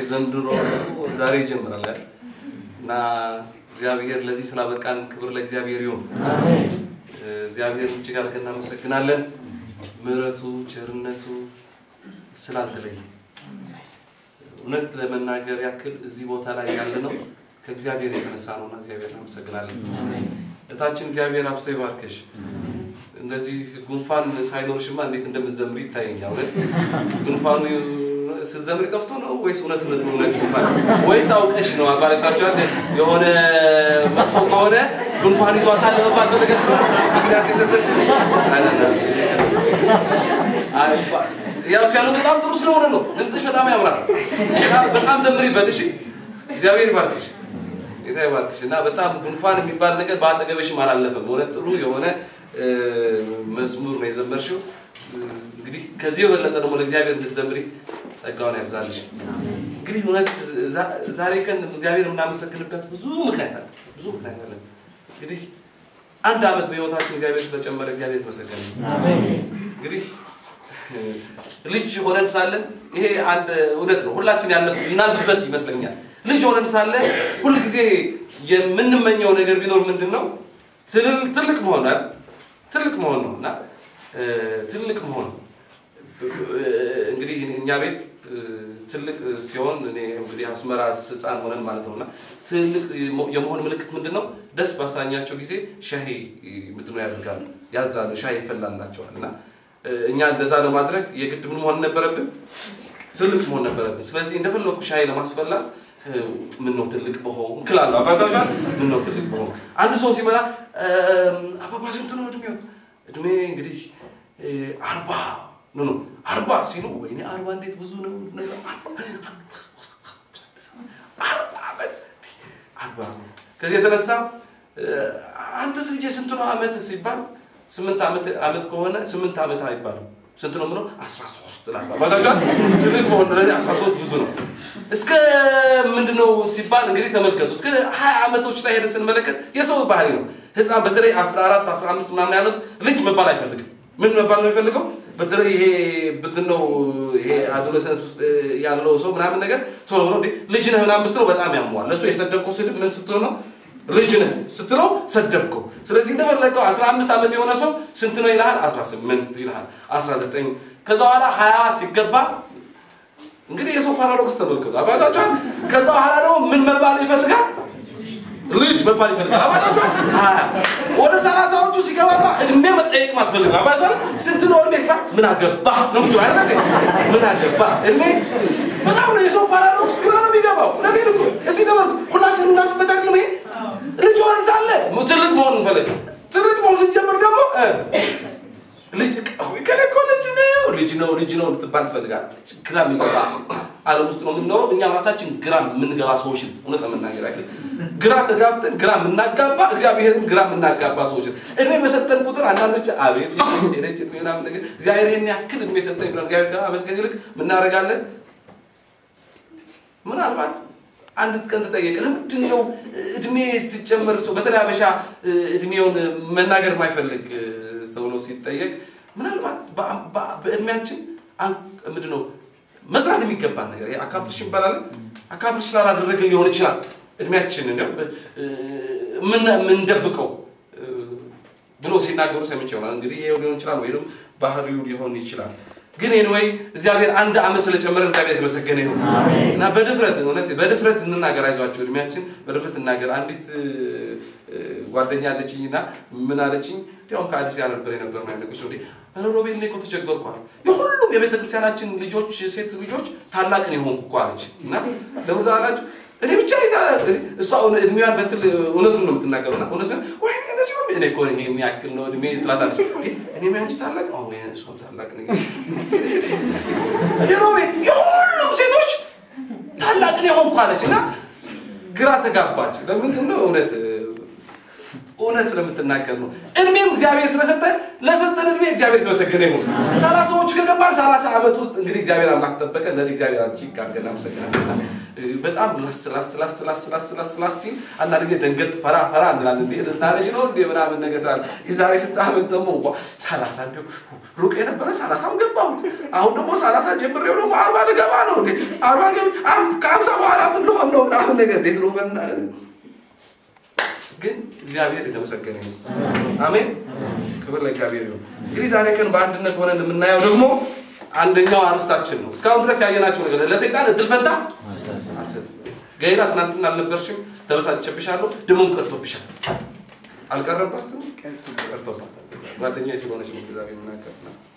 ዘንድሮ ዛሬ ይጀምራል አይደል? እና እግዚአብሔር ለዚህ ስላበቃን ክብር ለእግዚአብሔር ይሁን። እግዚአብሔር እጅግ አድርገን እናመሰግናለን። ምሕረቱ ቸርነቱ ስላልተለየ እውነት ለመናገር ያክል እዚህ ቦታ ላይ ያለ ነው ከእግዚአብሔር የተነሳ ነውና እግዚአብሔር እናመሰግናለን። እታችን እግዚአብሔር አብስቶ ይባርክሽ። እንደዚህ ጉንፋን ሳይኖርሽማ እንዴት እንደምትዘምሪ ይታየኛል። እውነት ጉንፋኑ ስትዘምሪ ጠፍቶ ነው ወይስ እውነት እውነት እውነት ጉንፋን ወይስ አውቀሽ ነው? አባለታችኋል የሆነ መጥፎ ከሆነ ጉንፋን ይዟታል ለመባል ፈለገሽ ነው ምክንያት የሰጠሽ ያልኩ ያሉት በጣም ጥሩ ስለሆነ ነው። ድምፅሽ በጣም ያምራል። በጣም ዘምሪበት። እሺ፣ እግዚአብሔር ይባርክሽ፣ ጌታ ይባርክሽ። እና በጣም ጉንፋን የሚባል ነገር በአጠገብሽም አላለፈም። እውነት ጥሩ የሆነ መዝሙር ነው የዘመርሽው። እንግዲህ ከዚህ የበለጠ ደግሞ ለእግዚአብሔር እንድትዘምሪ ጸጋውን ያብዛልሽ። እንግዲህ እውነት ዛሬ ቀን እግዚአብሔር የምናመሰግንበት ብዙ ምክንያት አለ፣ ብዙ ምክንያት አለ። እንግዲህ አንድ ዓመት በህይወታችን እግዚአብሔር ስለጨመረ እግዚአብሔር የተመሰገነ እንግዲህ ልጅ ሆነን ሳለን ይሄ አንድ እውነት ነው። ሁላችን ያለፍ እናልፍበት ይመስለኛል። ልጅ ሆነን ሳለን ሁልጊዜ የምንመኘው ነገር ቢኖር ምንድን ነው? ትልቅ መሆን አይደል? ትልቅ መሆን ነው እና ትልቅ መሆን እንግዲህ እኛ ቤት ትልቅ ሲሆን እኔ እንግዲህ አስመራ ህፃን ሆነን ማለት ነው እና ትልቅ የመሆን ምልክት ምንድን ነው? ደስ ባሳኛቸው ጊዜ ሻሂ ምንድን ነው ያደርጋሉ፣ ያዛሉ፣ ሻሂ ይፈላላቸዋል እና እኛ እንደዛ ለማድረግ የግድ ምን መሆን ነበረብን? ትልቅ መሆን ነበረብን። ስለዚህ እንደፈለኩ ሻይ ለማስፈላት ምን ነው ትልቅ በሆን እንክላለሁ። አባታችኋል ምን ነው ትልቅ በሆን አንድ ሰው ሲመጣ አባባ ስንት ነው እድሜዎት? እድሜ እንግዲህ አርባ ኖ ኖ አርባ ሲሉ ወይኔ አርባ እንዴት ብዙ ነው ነገር አርባ ዓመት አርባ ዓመት ከዚህ የተነሳ አንተስ ልጄ ስንት ነው ዓመት ሲባል ስምንት ዓመት ዓመት ከሆነ ስምንት ዓመት አይባልም። ስንት ነው ምነው? አስራ ሶስት ባታችኋል። ትልቅ በሆነ ደረጃ አስራ ሶስት ብዙ ነው። እስከ ምንድን ነው ሲባል እንግዲህ ተመልከቱ። እስከ ሀያ ዓመቶች ላይ ሄደ ስንመለከት የሰው ባህሪ ነው። ህፃን በተለይ አስራ አራት አስራ አምስት ምናምን ያሉት ልጅ መባል አይፈልግም። ምን መባል ነው የሚፈልገው? በተለይ ይሄ ምንድን ነው ይሄ አዶለሰንስ ውስጥ ያለው ሰው ምናምን ነገር ቶሎ ብሎ ልጅ ነህ ምናምን ብትለው በጣም ያመዋል። ለእሱ የሰደብከው ስድብ ምን ስትሆን ነው ልጅ ነህ ስትለው ሰደብከው። ስለዚህ እንደፈለገው 15 ዓመት የሆነ ሰው ስንት ነው ይልሃል? 18 ይልሃል፣ 19 ከዛ በኋላ 20 ሲገባ እንግዲህ የሰው ፓራዶክስ ተመልከቱ አባታችኋል። ከዛ በኋላ ደግሞ ምን መባል ይፈልጋል? ልጅ መባል ይፈልጋል። አባታችኋል። 20 ወደ ሰላሳዎቹ ሲገባማ እድሜ መጠየቅ ማትፈልግ አባታችኋል። ስንት ነው እድሜ ሲባል ምን አገባ ነው ምትለው አይደል? ምን አገባ እድሜ በጣም ነው የሰው ፓራዶክስ ግራ ነው የሚገባው። እውነቴን እኮ እስቲ ተመልኩ። ሁላችንም እናልፍበት አይደለም ይሄ ልጅ ሆን ሳለ ትልቅ መሆን እንፈልግ። ትልቅ መሆን ስንጀምር ደግሞ ልጅ ከኔ እኮ ልጅ ነው ልጅ ነው ልጅ ነው ልትባል ትፈልጋለች። ግራ የሚገባ ዓለም ውስጥ ነው የምንኖረው። እኛም ራሳችን ግራ የምንገባ ሰዎችን እውነት ለመናገር ያክል ግራ ተጋብተን ግራ የምናጋባ እግዚአብሔርን ግራ የምናጋባ ሰዎችን እድሜ በሰጠን ቁጥር አንዳንዶች አቤት ሄደች እድሜ ምናምን ነገር እግዚአብሔር ይህን ያክል እድሜ ሰጠኝ ብለን እግዚአብሔር ጋር መስገን ይልቅ ምናደርጋለን ምናልባት አንድ ቀን ተጠየቀ። ለምንድን ነው እድሜ ስትጨምር ሰው በተለይ አበሻ እድሜውን መናገር የማይፈልግ ተብሎ ሲጠየቅ ምናልባት በእድሜያችን ምንድን ነው መስራት የሚገባን ነገር ይሄ አካምፕሊሽ ይባላል። አካምፕሊሽ ስላላደረግን ሊሆን ይችላል እድሜያችን የምንደብቀው ብሎ ሲናገሩ ሰምቼ ይሆናል። እንግዲህ ይሄ ሊሆን ይችላል ወይም ባህሪው ሊሆን ይችላል። ግን ኤኒዌይ እግዚአብሔር አንድ ዓመት ስለጨመረን እግዚአብሔር የተመሰገነ ይሁን እና በድፍረት እውነት በድፍረት እንናገር። አይዟችሁ እድሜያችን በድፍረት እናገር። አንዲት ጓደኛ አለችኝ እና ምን አለችኝ? እንዲያውም ከአዲስ ያ ነበር የነበር ነው ያለች ወደ ሮቤል እኔ እኮ ተቸገርኩ አለ። የሁሉም የቤተ ክርስቲያናችን ልጆች ሴት ልጆች ታላቅን የሆንኩ እኮ አለች እና ለምን አላችሁ? እኔ ብቻ እሷ እድሜዋን በትል እውነቱን ነው የምትናገረው እና እውነት ወይ እንደዚህ ነው እኔ እኮ ይሄ የሚያክል ነው እድሜ ትላታለች። እኔ አንቺ ታላቅ ነው እሷም ታላቅ ነኝ እኔ ሮቤ የሁሉም ሴቶች ታላቅን የሆንኩ አለች እና ግራ ተጋባች። ለምንድን ነው እውነት እውነት ስለምትናገር ነው። እድሜም እግዚአብሔር ስለሰጠ ለሰጠን እድሜ እግዚአብሔር የተመሰገነ ይሁን። ሰላሳዎቹ ከገባን ሰላሳ ዓመት ውስጥ እንግዲህ እግዚአብሔር አምላክ ጠበቀ። ለዚህ እግዚአብሔር አንቺ ጋር እናመሰግናለን። በጣም ላስ ላስ ላስ ላስ ላስ ላስ ላስ ሲል አንዳንድ ጊዜ ደንገጥ ፈራ ፈራ እንላለን። እንዴ ልናረጅ ነው እንዴ ምናምን ነገር ትላለህ። የዛሬ ስንት ዓመት ደግሞ ዋ ሰላሳ እንዲሁ ሩቅ የነበረ ሰላሳም ገባሁት። አሁን ደግሞ ሰላሳ ጀምሬው ደግሞ አርባ ልገባ ነው እንዴ አርባ ገብ ከሀምሳ በኋላ ምን ልሆን ነው ምናምን ነገር እንዴት ነው በና ግን እግዚአብሔር የተመሰገነ ይሁን። አሜን። ክብር ለእግዚአብሔር ይሁን። እንግዲህ ዛሬ ቀን በአንድነት ሆነን የምናየው ደግሞ አንደኛው አርስታችን ነው። እስካሁን ድረስ ያየናቸው ነገር ለሰይጣን እድል ፈንታ አልሰጥም። ገና ትናንትና አልነበርሽም፣ ተበሳጨብሻለሁ፣ ደሞም ቀርቶብሻል። አልቀረባትም፣ ቀርቶባታል። ጓደኛዬ ስለሆነች ነው ዛሬ የምናገር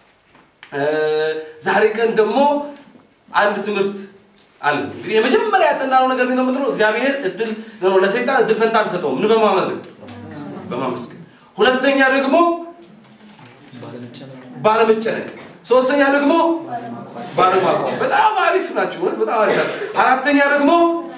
ዛሬ ቀን ደግሞ አንድ ትምህርት አለ እንግዲህ የመጀመሪያ ያጠናነው ነገር ቢኖር ምንድን ነው? እግዚአብሔር እድል ነው ለሰይጣን እድል ፈንታ አልሰጠውም። ምን በማድረግ በማመስገን። ሁለተኛ ደግሞ ባለመጨነቅ፣ ሶስተኛ ደግሞ ባለማቋም። በጣም አሪፍ ናቸው። እውነት በጣም አሪፍ ናቸው። አራተኛ ደግሞ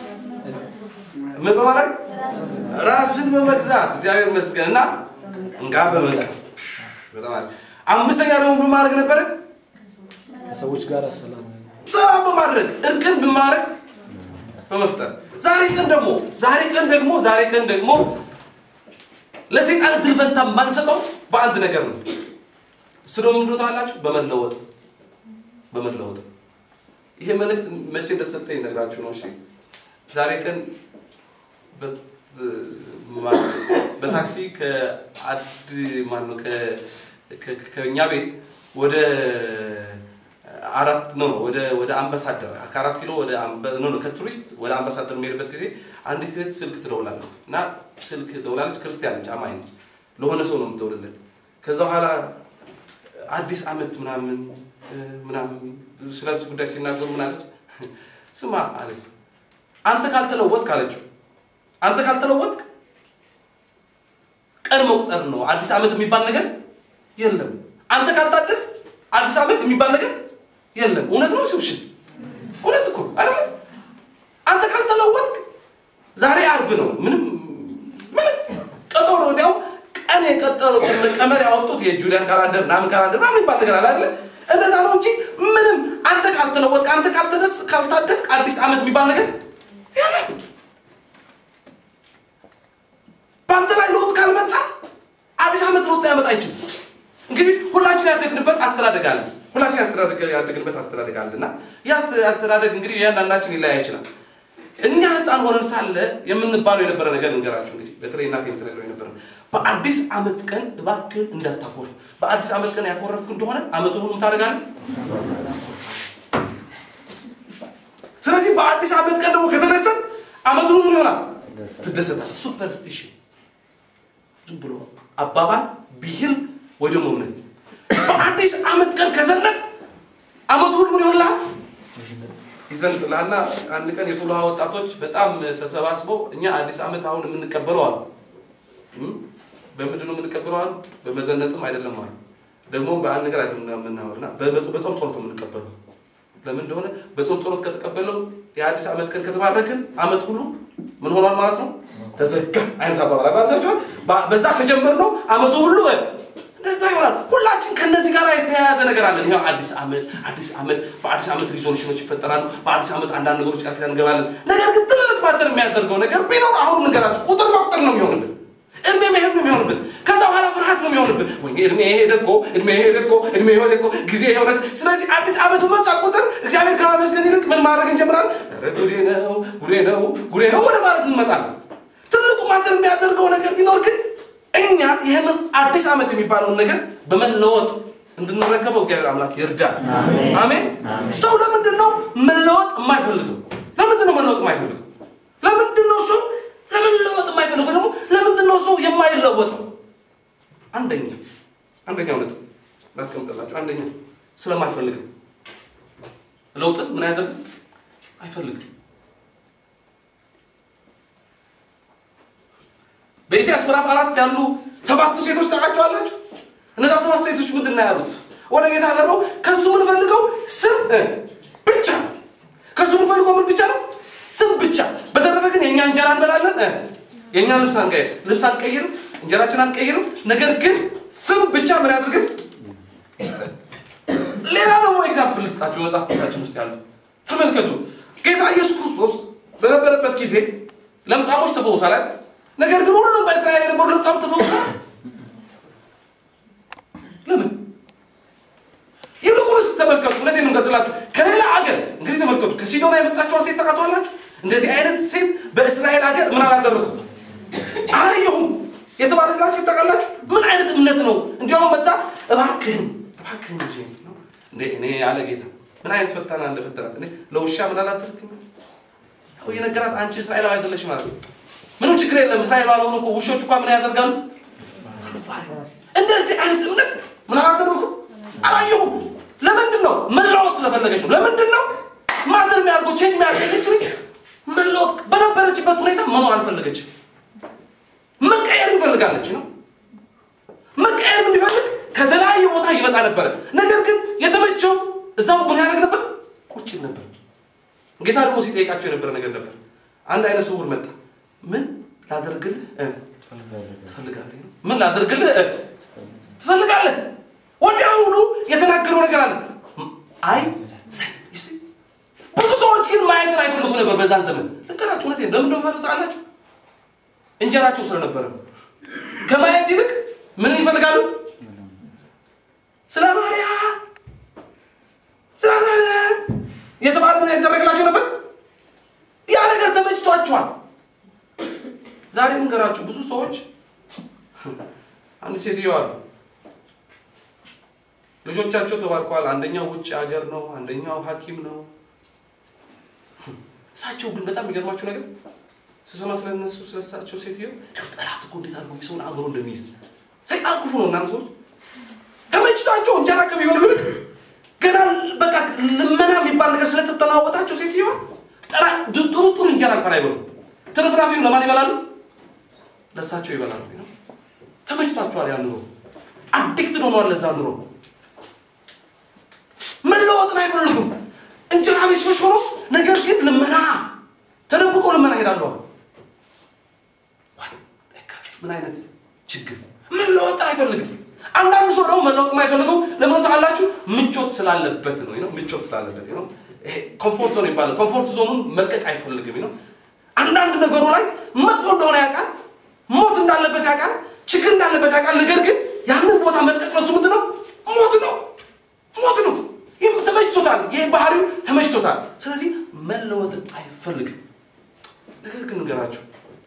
ምን በማድረግ ራስን በመግዛት እግዚአብሔር ይመስገን እና እንጋ በመግዛት በጣም አሪፍ። አምስተኛ ደግሞ ምን ማድረግ ነበረ? ከሰዎች ጋር ሰላም ሰላም በማድረግ እርቅን በማድረግ በመፍጠር ዛሬ ቀን ደግሞ ዛሬ ቀን ደግሞ ዛሬ ቀን ደግሞ ለሰይጣን እድል ፈንታ የማንሰጠው በአንድ ነገር ነው። እሱ ደግሞ ምንድን ታላችሁ? በመለወጥ በመለወጥ ይሄ መልእክት መቼ እንደተሰጠኝ ነግራችሁ ነው። እሺ ዛሬ ቀን በታክሲ ከአድ ማነው ከእኛ ቤት ወደ አራት ነው ወደ ወደ አምባሳደር ከአራት ኪሎ ወደ ኖ ከቱሪስት ወደ አምባሳደር የሚሄድበት ጊዜ አንዲት እህት ስልክ ትደውላለች እና ስልክ ትደውላለች። ክርስቲያን ነች፣ አማኝ ነች። ለሆነ ሰው ነው የምትደውልለት። ከዛ በኋላ አዲስ አመት ምናምን ምናምን ስለዚህ ጉዳይ ሲናገሩ ምን አለች? ስማ አለች፣ አንተ ካልተለወጥክ አለችው፣ አንተ ካልተለወጥክ ቀን መቁጠር ነው። አዲስ አመት የሚባል ነገር የለም። አንተ ካልታደስ አዲስ አመት የሚባል ነገር የለም። እውነት ነው ሲውሽን እውነት እኮ አይደለም። አንተ ካልተለወጥክ ዛሬ አርብ ነው። ምንም ምንም ቀጠሮ ወዲያው ቀን የቀጠሮ ቀመር ያወጡት የጁሊያን ካላንደር ምናምን ካላንደር ምናምን የሚባል ነገር አለ አይደለ? እንደዛ ነው እንጂ ምንም አንተ ካልተለወጥክ አንተ ካልተደስ ካልታደስ አዲስ አመት የሚባል ነገር የለም። በአንተ ላይ ለውጥ ካልመጣ አዲስ አመት ለውጥ ሊያመጣ አይችልም። እንግዲህ ሁላችን ያደግንበት አስተዳደግ አለ። ሁላችን ያደግንበት አስተዳደግ አለ እና አስተዳደግ እንግዲህ እያንዳንዳችን ሊለያይ ይችላል። እኛ ህፃን ሆነን ሳለ የምንባለው የነበረ ነገር እንገራችሁ። እንግዲህ በተለይ እናቴ የምትነግረው የነበረ በአዲስ አመት ቀን እባክህን እንዳታኮርፍ፣ በአዲስ አመት ቀን ያኮረፍክ እንደሆነ አመቱን ሁሉ ታደርጋለህ። ስለዚህ በአዲስ አመት ቀን ደግሞ ከተደሰት አመቱን ሁሉ ይሆናል ትደሰታል። ሱፐርስቲሽን ዝም ብሎ አባባል ብሂል ወይ ደግሞ እምነት በአዲስ አመት ቀን ከዘነጥ አመቱ ሁሉ ምን ይሆንልሃል? ይዘንጥልሃልና አንድ ቀን የፍልውሃ ወጣቶች በጣም ተሰባስበው እኛ አዲስ አመት አሁን የምንቀበለው አሉ። በምንድን ነው የምንቀበለው አሉ? በመዘነጥም አይደለም አሉ። ደግሞ በአንድ ነገር አይደለም የምናወርና በጾም ጸሎት ነው የምንቀበለው። ለምን እንደሆነ በጾም ጸሎት ከተቀበለው የአዲስ አመት ቀን ከተባረክን አመት ሁሉ ምን ሆኗል ማለት ነው? ተዘጋ አይነት አባባል አባባላቸዋል። በዛ ከጀመርነው አመቱ ሁሉ እንደዛ ይሆናል። ሁላችን ከነዚህ ጋር የተያያዘ ነገር አለን። ይኸው አዲስ አመት አዲስ አመት በአዲስ አመት ሪዞሉሽኖች ይፈጠራሉ። በአዲስ አመት አንዳንድ ነገሮች ቃል ኪዳን እንገባለን። ነገር ግን ትልቅ ማተር የሚያደርገው ነገር ቢኖር አሁን ንገራችሁ ቁጥር መቁጠር ነው የሚሆንብን። እድሜ መሄድ ነው የሚሆንብን። ከዛ በኋላ ፍርሃት ነው የሚሆንብን። ወይ እድሜ ሄደ እኮ እድሜ ሄደ እኮ እድሜ ሄደ እኮ ጊዜ ሄደ። ስለዚህ አዲስ አመት በመጣ ቁጥር እግዚአብሔር ከማመስገን ይልቅ ምን ማድረግ እንጀምራለን? ኧረ ጉዴ ነው ጉዴ ነው ጉዴ ነው ወደ ማለት እንመጣለን። ትልቁ ማተር የሚያደርገው ነገር ቢኖር ግን እኛ ይህንን አዲስ አመት የሚባለውን ነገር በመለወጥ እንድንረከበው እግዚአብሔር አምላክ ይርዳል። አሜን። ሰው ለምንድን ነው መለወጥ የማይፈልገው? ለምንድን ነው መለወጥ የማይፈልገው? ለምንድን ነው ሰው ለመለወጥ የማይፈልገው? ደግሞ ለምንድን ነው ሰው የማይለወጠው? አንደኛ አንደኛው ነጥብ ላስቀምጥላችሁ። አንደኛ ስለማይፈልግም ለውጥን ምን አያደርግም? አይፈልግም። በኢሳያስ ምዕራፍ አራት ያሉ ሰባቱ ሴቶች ታውቃቸዋላችሁ? እነዛ ሰባት ሴቶች ምንድን ነው ያሉት? ወደ ጌታ ቀርበው ከሱ የምንፈልገው ስም ብቻ ከሱ የምንፈልገው ምን ብቻ ነው? ስም ብቻ። በተረፈ ግን የእኛ እንጀራ እንበላለን፣ የእኛ ልብስ አንቀይር ልብስ አንቀይርም፣ እንጀራችን አንቀይርም፣ ነገር ግን ስም ብቻ ምን ያድርግን ይስጠን። ሌላ ደግሞ ኤግዛምፕል ልስጣችሁ መጽሐፍ ቅዱሳችን ውስጥ ያለው ተመልከቱ። ጌታ ኢየሱስ ክርስቶስ በነበረበት ጊዜ ለምጻሞች ተፈውሳል አይደል? ነገር ግን ሁሉም በእስራኤል የነበሩ ለምጻም ተፈውሳል። ለምን? ይልቁንስ ተመልከቱ። እውነቴን ነው የምገልጽላችሁ። ከሌላ አገር እንግዲህ ተመልከቱ። ከሲዶና የመጣችኋ ሴት ታውቃላችሁ። እንደዚህ አይነት ሴት በእስራኤል ሀገር ምን አላደረኩም አላየሁም የተባለላት ሴት ታውቃላችሁ። ምን አይነት እምነት ነው? እንዲያውም መጣ እባክህን እባክህን ልጄ ነው እንዴ እኔ ያለ ጌታ ምን አይነት ፈተና እንደፈተናት እኔ ለውሻ ምን አላደርግም ያው የነገራት አንቺ እስራኤላዊ አይደለሽ ማለት ነው። ምንም ችግር የለም። እስራኤል ባልሆኑ እኮ ውሾች እንኳ ምን ያደርጋሉ? እንደዚህ አይነት እምነት ምን አላደረኩም አላየሁም። ለምንድን ነው? መለወጥ ስለፈለገች ነው። ለምንድን ነው? ማተር የሚያደርገው ቼንጅ የሚያደርገች ልጅ መለወጥ በነበረችበት ሁኔታ መኖር አልፈለገችም። መቀየር እንፈልጋለች ነው መቀየር የሚፈልግ ከተለያየ ቦታ ይመጣ ነበረ። ነገር ግን የተመቸው እዛው ምን ያደርግ ነበር? ቁጭ ይል ነበር። ጌታ ደግሞ ሲጠይቃቸው የነበረ ነገር ነበር። አንድ አይነ ስውር መጣ። ምን ላደርግልህ እ ትፈልጋለህ? ነው ምን ላደርግልህ እ ትፈልጋለህ? ወዲያውኑ የተናገረው ነገር አለ። አይ ዘ- you see? ብዙ ሰዎች ግን ማየትን አይፈልጉ ነበር በዛን ዘመን። ልንገራችሁ፣ እውነቴን ለምን እንደሆነ ታውቃላችሁ? እንጀራቸው ስለነበረ ነው። ከማየት ይልቅ ምን ይፈልጋሉ? ስለ ማርያም ስለ ማርያም የተባለ ምን ይደረግላቸው ነበር? ያ ነገር ተመችቷቸዋል። ዛሬ ንገራችሁ ብዙ ሰዎች አንድ ሴትዮ አሉ ልጆቻቸው ተባርከዋል። አንደኛው ውጭ ሀገር ነው፣ አንደኛው ሐኪም ነው። እሳቸው ግን በጣም የሚገርማቸው ነገር ስሰማ ስለነሱ ስለሳቸው ሴትዮ ጠላት እኮ እንዴት አድርጎ የሰውን አእምሮ እንደሚይዝ ሰይጣን ክፉ ነው። እናንተ ሰዎች ተመችቷቸው እንጀራ ከሚበሉ ይልቅ ገና በቃ ልመና የሚባል ነገር ስለተጠናወጣቸው ሴትዮ ጥራ ጥሩ ጥሩ እንጀራ እንኳን አይበሉ። ትርፍራፊው ለማን ይበላሉ? ለእሳቸው ይበላሉ። ነው ተመችቷቸዋል። ያ ኑሮ አዲክትድ ሆነዋል ለዛ ኑሮ። መለወጥን አይፈልጉም። እንጀራ ቤት ሰዎች ሆኖ ነገር ግን ልመና ተደብቆ ልመና ሄዳሉ አሉ። ምን አይነት ችግር! መለወጥ አይፈልግም። አንዳንድ ሰው ደግሞ መለወጥ የማይፈልገው ለምን ታውቃላችሁ? ምቾት ስላለበት ነው። ነው ምቾት ስላለበት ነው። ይሄ ኮምፎርት ዞን ይባላል። ኮምፎርት ዞኑን መልቀቅ አይፈልግም ነው። አንዳንድ ነገሩ ላይ መጥፎ እንደሆነ ያውቃል፣ ሞት እንዳለበት ያውቃል፣ ችግር እንዳለበት ያውቃል። ነገር ግን ያንን ቦታ መልቀቅ ለሱ ምንድን ነው? ሞት ነው፣ ሞት ነው። ይህም ተመችቶታል። ይህ ባህሪው ተመችቶታል። ስለዚህ መለወጥን አይፈልግም። ነገር ግን ንገራችሁ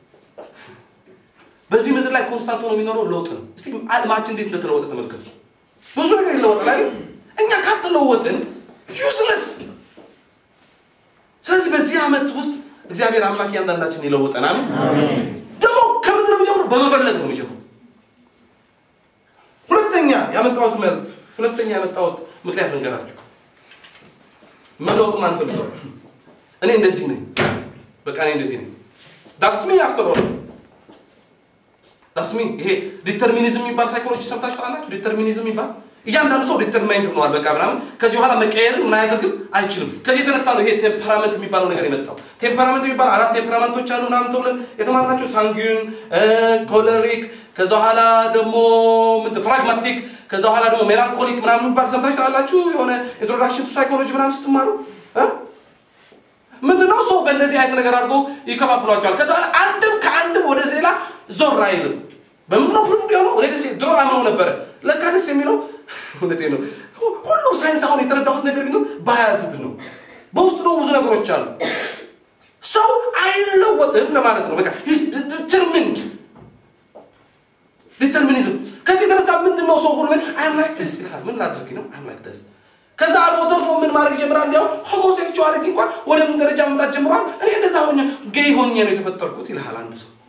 በዚህ ምድር ላይ ኮንስታንት ሆኖ የሚኖረው ለውጥ ነው። እስቲ ዓለማችን እንዴት እንደተለወጠ ተመልከቱ። ብዙ ነገር ይለወጣል አይደል? እኛ ካልተለወጥን ዩስለስ። ስለዚህ በዚህ ዓመት ውስጥ እግዚአብሔር አምላክ እያንዳንዳችን ይለውጠን። አሜን። ደግሞ ከምንድን ነው የሚጀምረው? በመፈለግ ነው የሚጀምረው። ሁለተኛ ያመጣሁት መልፍ ሁለተኛ ያመጣሁት ምክንያት ልንገራችሁ። መለወጥ ማንፈልገው እኔ እንደዚህ ነኝ፣ በቃ እኔ እንደዚህ ነኝ። ዳትስ ሚ አፍተር ኦል ዳትስ ሚ። ይሄ ዲተርሚኒዝም የሚባል ሳይኮሎጂ ሰምታችሁ ታውቃላችሁ? ዲተርሚኒዝም የሚባል እያንዳንዱ ሰው ዲተርማይንድ ሆኗል፣ በቃ ምናምን ከዚህ በኋላ መቀየርን ምን አያደርግም አይችልም። ከዚህ የተነሳ ነው ይሄ ቴምፐራመንት የሚባለው ነገር የመጣው። ቴምፐራመንት የሚባል አራት ቴምፐራመንቶች አሉ ምናምን ተብለን የተማርናቸው ሳንጊዩን፣ ኮለሪክ፣ ከዛ በኋላ ደግሞ ፍራግማቲክ፣ ከዛ በኋላ ደግሞ ሜላንኮሊክ ምናምን የሚባል ሰምታችሁ ታውቃላችሁ? የሆነ ኢንትሮዳክሽን ቱ ሳይኮሎጂ ምናምን ስትማሩ ምንድነው ሰው በእንደዚህ አይነት ነገር አድርጎ ይከፋፍሏቸዋል። ከዛ በኋላ አንድም ከአንድም ወደዚህ ሌላ ዞር አይልም። በምንድነው ፕሩፍ የሆነው? እኔ ደስ ድሮ አምነው ነበረ። ለካ ደስ የሚለው እውነቴ ነው። ሁሉም ሳይንስ አሁን የተረዳሁት ነገር ቢኖር ባያዝድ ነው። በውስጡ ደግሞ ብዙ ነገሮች አሉ። ሰው አይለወጥም ለማለት ነው። በቃ ዲተርሚንድ ዲተርሚኒዝም። ከዚህ የተነሳ ምንድን ነው ሰው ሁሉ አይም ላይክ ደስ ይላል። ምን ላድርግ ነው? አይም ላይክ ደስ ከዛ አልፎ ተርፎ ምን ማድረግ ይጀምራል። እንዲያው ሆሞሴክቹዋሊቲ እንኳን ወደ ምን ደረጃ መምጣት ጀምሯል። እኔ እንደዛ ሆኜ ጌይ ሆኜ ነው የተፈጠርኩት ይልሃል አንድ ሰው